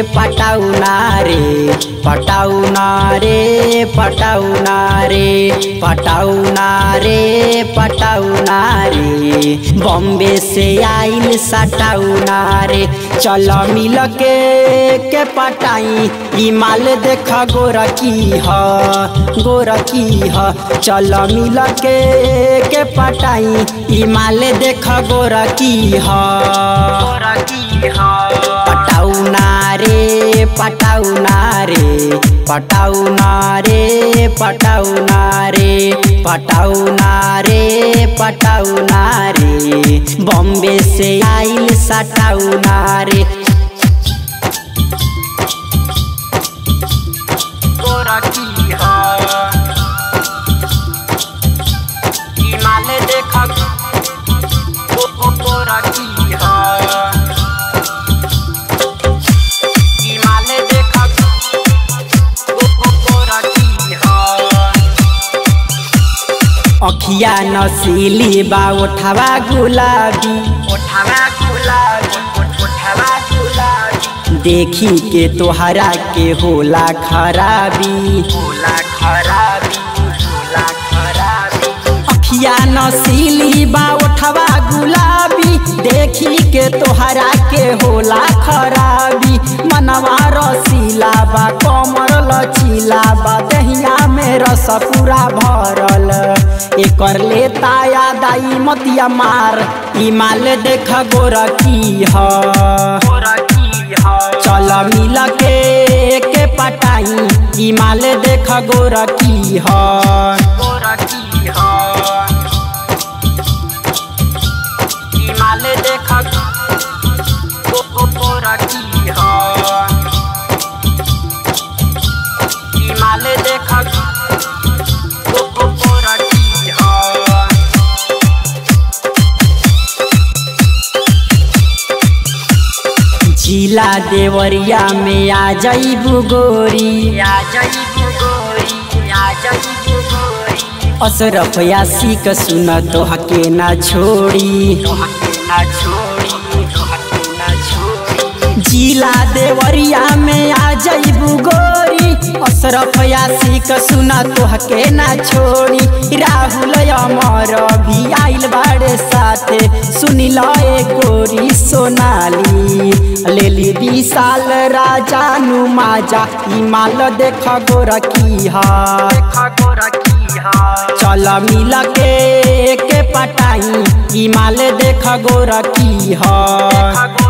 पटाउना रे पटाउना रे पटाउना रे पटाउना रे पटाउना रे बॉम्बे से आइल सटाउना रे चल मिल के के पटाई ई माल देख गोरकी ह गोरकी ह चल मिल के के पटाई ई माल देख गोरकी ह गोरकी ह पटाउना रे पटाउना रे पटाउना रे पटाउना रे पटाउना रे पटाउना रे बॉम्बे से आइल सटाउना रे गोरकी ह ई माल देख गोरकी ह ई माल देख गोरकी ह अखिया नसीली बा ओठवा गुलाबी ओठवा गुलाबी ओठवा गुलाबी देखी के तोहरा के होला खराबी होला खराबी होला खराबी अखिया नसीली बा ओठवा गुलाबी देखी के तोहरा के होला खराबी मनवा रसीला बा कमर लचीला बा दहिया में रस पूरा भरल एकर लेता दाई मतिया मार ई माल देख गोरकी ह चल मिल के के पटाई ई माल देख गोरकी ह गोरकी ह ई माल देख गोरकी ह ई माल देख गोरकी ह जिला देवरिया में आ जईबू गोरी आ जईबू गोरी आ जईबू गोरी अशरफ यासिक सुन तोहके ना छोड़ी तोहके ना छोड़ी तोहके ना छोड़ी जिला देवरिया में आ जईबू गोरी अशरफ यासिक सुन तोहके ना छोड़ी राहुल अमर भी आइल बाड़े साथे सुनी ल ए गोरी सोनाली लेली विशाल राजा नु माजा ई माल देख गोरकी हा देख गोरकी हा चल मिल के के पटाई ई माल देख गोरकी हा